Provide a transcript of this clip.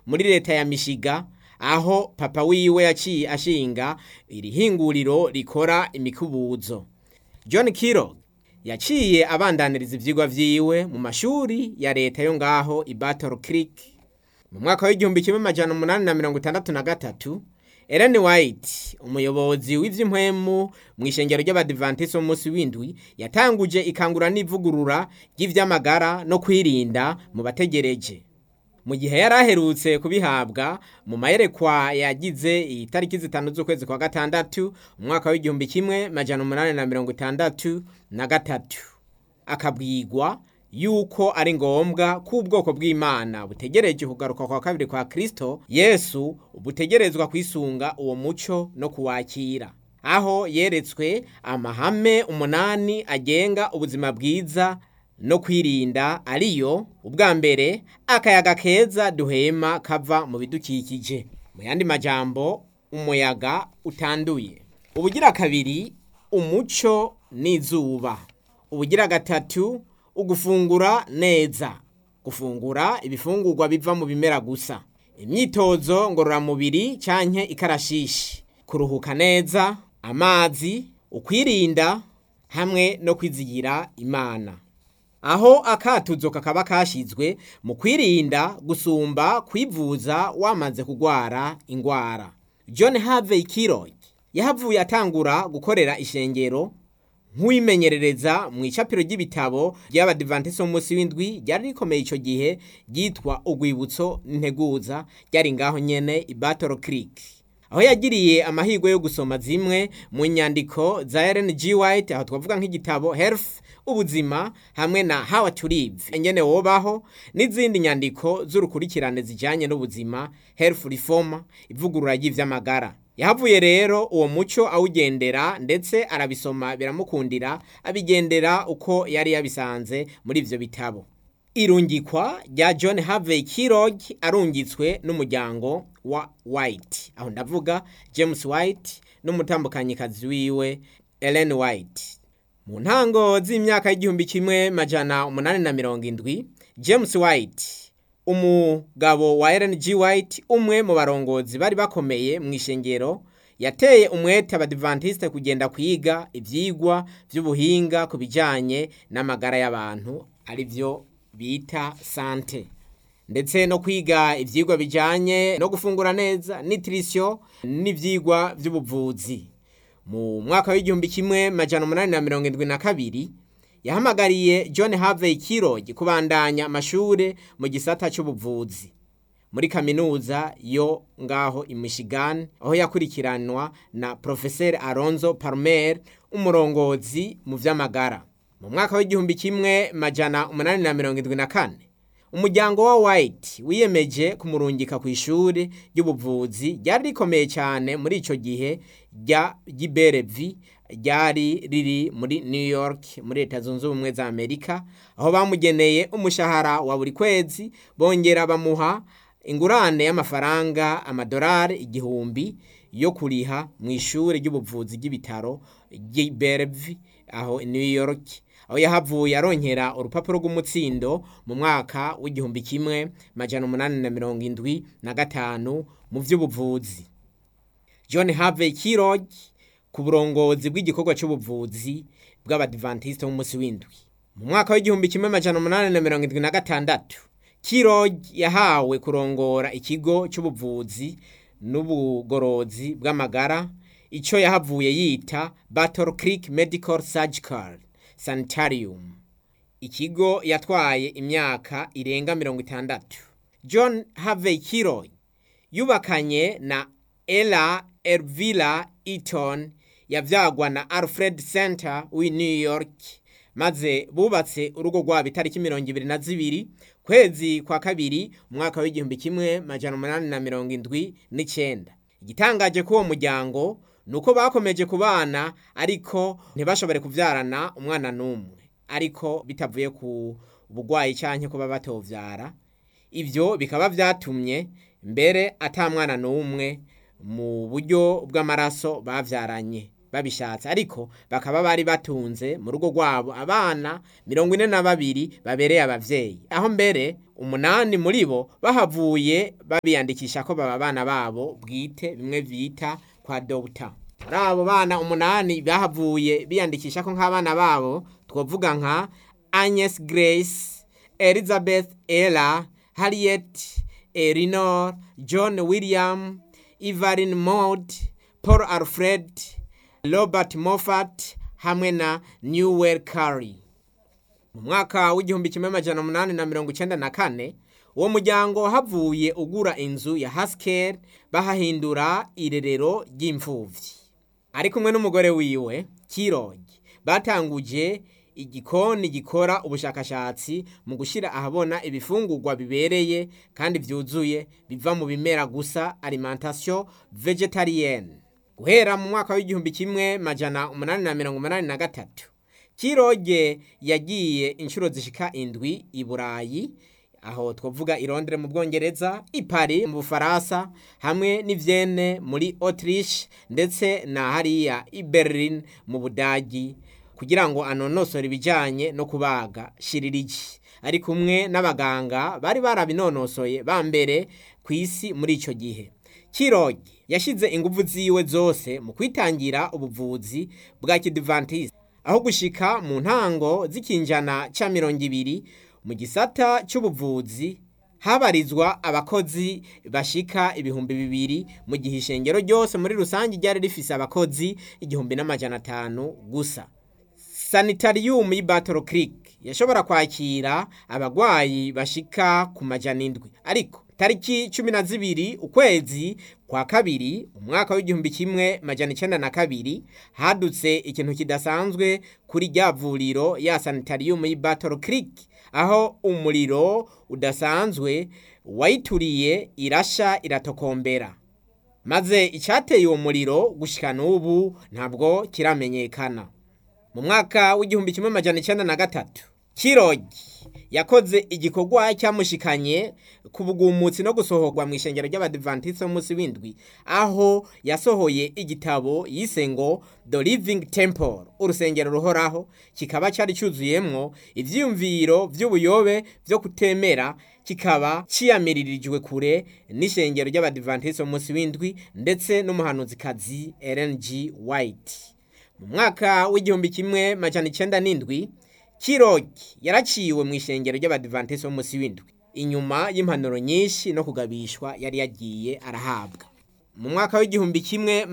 muri leta ya mishiga aho papa wiwe yaciye ashinga iri hinguriro rikora imikubuzo john kiro yaciye abandaniriza ivyigwa vyiwe mu mashuri ya leta yo ngaho i battle creek mu mwaka w'igihumbi kimwe amajana umunani na mirongo itandatu na gatatu Ellen White umuyobozi w'ivy'impwemu mu ishengero ry'abadivantisi b'umunsi w'indwi yatanguje ikangura n'ivugurura ry'ivy'amagara no kwirinda mu bategereje mu gihe yari aherutse kubihabwa mu mayerekwa yagize itariki zitanu z'ukwezi kwa gatandatu umwaka w'igihumbi kimwe majana umunani na mirongo itandatu na gatatu akabwirwa yuko ari ngombwa ko ubwoko bw'imana butegereje kugaruka kwa kabiri kwa kristo yesu butegerezwa kwisunga uwo muco no kuwakira aho yeretswe amahame umunani agenga ubuzima bwiza no kwirinda ariyo ubwa mbere akayaga keza duhema kava mu bidukikije mu yandi majambo umuyaga utanduye ubugira kabiri umuco n'izuba ubugira gatatu ugufungura neza gufungura ibifungurwa biva mu bimera gusa imyitozo ngororamubiri canke ikarashishi kuruhuka neza amazi ukwirinda hamwe no kwizigira imana aho akatuzo kakaba kashizwe mu kwirinda gusumba kwivuza wamaze kugwara ingwara john harvey kirog yahavuye atangura gukorera ishengero nk'uwimenyerereza mu icapiro ry'ibitabo ry'abadivantisi b'umunsi w'indwi ryari rikomeye icyo gihe ryitwa urwibutso n'integuza ryari ngaho nyene i battle creek aho yagiriye amahirwe yo gusoma zimwe mu nyandiko za Ellen G. White aho twavuga nk'igitabo health ubuzima hamwe na how to live engene wobaho n'izindi nyandiko z'urukurikirane zijanye n'ubuzima health reform ivugurura ry'ivy'amagara yahavuye rero uwo muco awugendera ndetse arabisoma biramukundira abigendera uko yari yabisanze muri ivyo bitabo irungikwa rya john harvey kirog arungitswe n'umuryango wa white aho ndavuga james white n'umutambukanyikazi wiwe ellen white mu ntango z'imyaka y'igihumbi kimwe majana umunani na mirongo indwi james white umugabo wa ellen g white umwe mu barongozi bari bakomeye mu ishengero yateye umwete abadivantiste kugenda kwiga ivyigwa vy'ubuhinga ku bijanye n'amagara y'abantu ari vyo bita sante ndetse no kwiga ivyigwa bijanye no gufungura neza nutrition n'ivyigwa vy'ubuvuzi mu mwaka w'igihumbi kimwe majana umunani na mirongo indwi na kabiri yahamagariye john harvey kirog kubandanya amashure mu gisata c'ubuvuzi muri kaminuza yo ngaho i michigan aho yakurikiranwa na profeseri alonzo palmer umurongozi mu vy'amagara mu mwaka w'igihumbi kimwe majana umunani na mirongo indwi na kane umuryango wa white wiyemeje kumurungika ku ishuri ry'ubuvuzi ryari rikomeye cyane muri icyo gihe rya giberevi ryari riri muri new york muri leta zunze ubumwe za amerika aho bamugeneye umushahara wa buri kwezi bongera bamuha ingurane y'amafaranga amadolari igihumbi yo kuriha mu ishuri ry'ubuvuzi ry'ibitaro giberevi aho new york aho yahavuye aronkera urupapuro rw'umutsindo mu mwaka w'igihumbi kimwe majana umunani na mirongo indwi na gatanu mu vy'ubuvuzi john harvey kirog ku burongozi bw'igikorwa cy'ubuvuzi bw'abadivantiste b'umunsi w'indwi mu mwaka w'igihumbi kimwe majana umunani na mirongo indwi na gatandatu kirog yahawe kurongora ikigo cy'ubuvuzi n'ubugorozi bw'amagara icyo yahavuye yita battle creek medical surgical sanitarium ikigo yatwaye imyaka irenga mirongo itandatu john harvey kirog yubakanye na ella elvira eaton yavyagwa na alfred center w'i new york maze bubatse urugo rwabo itariki mirongo ibiri na zibiri kwezi kwa kabiri umwaka w'igihumbi kimwe majana umunani na mirongo indwi n'icenda igitangaje k'uwo muryango ni uko bakomeje kubana ariko ntibashobore kuvyarana umwana n'umwe ariko bitavuye ku bugwayi canke kuba batovyara ivyo bikaba vyatumye mbere ata mwana n'umwe mu buryo bw'amaraso bavyaranye babishatse ariko bakaba bari batunze mu rugo rwabo abana mirongo ine na babiri babereye abavyeyi aho mbere umunani muri bo bahavuye babiyandikisha ko baba abana babo bwite bimwe bita kwa dogita muri abo bana umunani bahavuye biyandikisha ko nk'abana babo twavuga nka agnes grace elizabeth ella harriet elinor john william evelyn maud paul alfred robert moffat hamwe na newell curry mu mwaka w'igihumbi kimwe amajana umunani na mirongo icenda na kane uwo muryango havuye ugura inzu ya haskell bahahindura irerero ry'imfuvyi ari kumwe n'umugore wiwe kirogi batanguje igikoni gikora ubushakashatsi mu gushyira ahabona ibifungurwa bibereye kandi byuzuye biva mu bimera gusa alimentation vegetarienne guhera mu mwaka w'igihumbi kimwe majana umunani na mirongo umunani na gatatu kiroge yagiye inshuro zishika indwi i burayi aho twavuga i Londres mu bwongereza i Paris mu bufaransa hamwe n'ivyene muri autriche ndetse na hariya i berlin mu budagi kugira ngo anonosore ibijyanye no kubaga shiririgi ari kumwe n'abaganga bari barabinonosoye ba mbere ku isi muri icyo gihe kirogi yashyize ingufu ziwe zose mu kwitangira ubuvuzi bwa kidivantisi aho gushika mu ntango z'ikinjana cya mirongo ibiri mu gisata cy'ubuvuzi habarizwa abakozi bashika ibihumbi bibiri mu gihe ishengero ryose muri rusange ryari rifise abakozi igihumbi n'amajana atanu gusa sanitarium y'i Battle Creek yashobora kwakira abagwayi bashika ku majana indwi ariko tariki cumi na zibiri ukwezi kwa kabiri umwaka w'igihumbi kimwe majana icenda na kabiri hadutse ikintu kidasanzwe kuri rya vuriro ya sanitarium y'i Battle Creek aho umuriro udasanzwe wayituriye irasha iratokombera maze icyateye uwo muriro gushika n'ubu ntabwo kiramenyekana mu mwaka w'igihumbi kimwe majana icyenda na gatatu kirogi yakoze igikorwa cyamushikanye ku bugumutsi no gusohorwa mu ishengero ry'abadivantisite b'umunsi w'indwi aho yasohoye igitabo yise ngo the living temple urusengero ruhoraho kikaba cyari cyuzuyemwo ivyiyumviro vy'ubuyobe vyo kutemera kikaba ciyamiririjwe kure n'ishengero ry'abadivantisite b'umunsi w'indwi ndetse n'umuhanuzikazi Ellen G White mu mwaka w'igihumbi kimwe majana icenda n'indwi kirogi yaraciwe mu ishengero ry'abadivantisite b'umunsi w'indwi inyuma y'impanuro nyinshi no kugabishwa yari yagiye arahabwa mu mwaka w'igihumbi kimwe